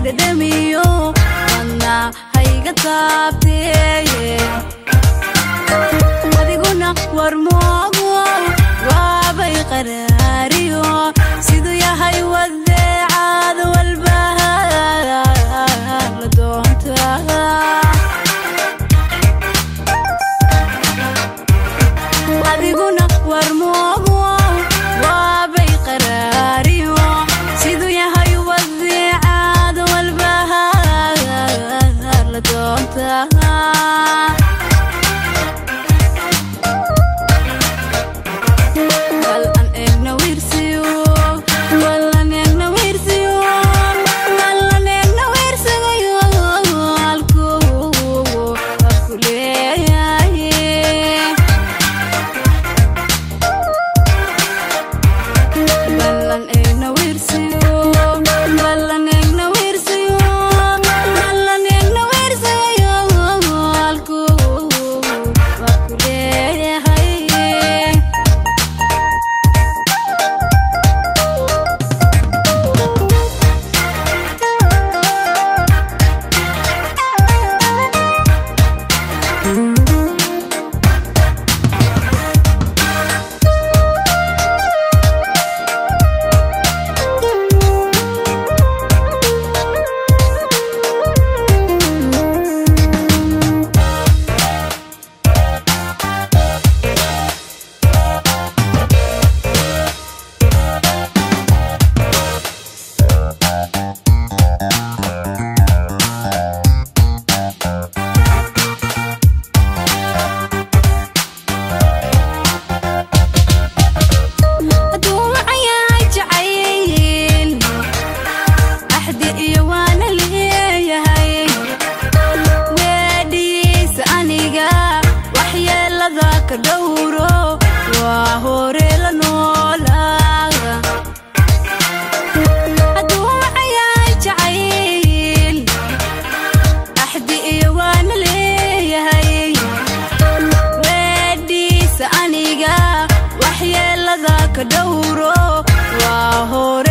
dhadhamiyo wadna hayga taabteye adiguna war moogo waabay qaraariyo siduu yahay wadeecaad walbaha la doontaa adiguna war moogo waabay qaraariyo siduu yahay wadeecaad walbaha la doontaa Bal aan eegno wiirsiyo, bal aan eegno wiirsiyo, bal aan eegno wiirsigayo, halkuu habku leeyahay. Bal aan eegno wiirsiyo, bal aan eegno wiirsiyo, bal aan eegno wiirsigayo, halkuu habku leeyahay. hadduu wacayahay jacayl axdi iyo waana leeyahay weedhiisa aniga waxyeelada ka dhowro waa hore la noolaa hadduu wacayahay jacayl axdi iyo waana leeyahay weedhiisa aniga waxyeelada ka dhowro waa hore